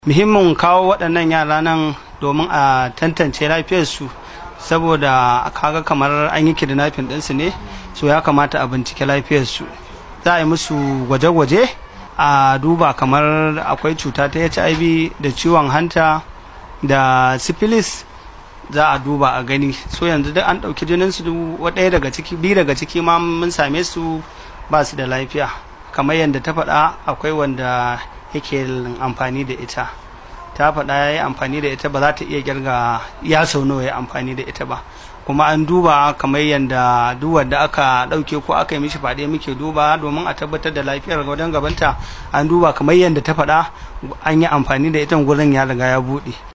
muhimmin kawo waɗannan yara nan domin a tantance lafiyarsu saboda kaga kamar an yi kidnapping ɗinsu ne so ya kamata a bincike lafiyarsu za a yi musu gwaje-gwaje a duba kamar akwai cuta ta hiv da ciwon hanta da syphilis za a duba a gani so yanzu duk an ɗauki jininsu ɗaya daga ciki biyu daga ciki ma mun same su ba su da lafiya kamar yadda ta faɗa akwai wanda yake amfani da ita ta faɗa ya yi amfani da ita ba za ta iya girga ya sau nawa ya amfani da ita ba kuma an duba kamar yadda duk wanda aka ɗauke ko aka yi mishi faɗe muke duba domin a tabbatar da lafiyar wajen gabanta an duba kamar yadda ta faɗa an yi amfani da ita gurin ya riga ya buɗe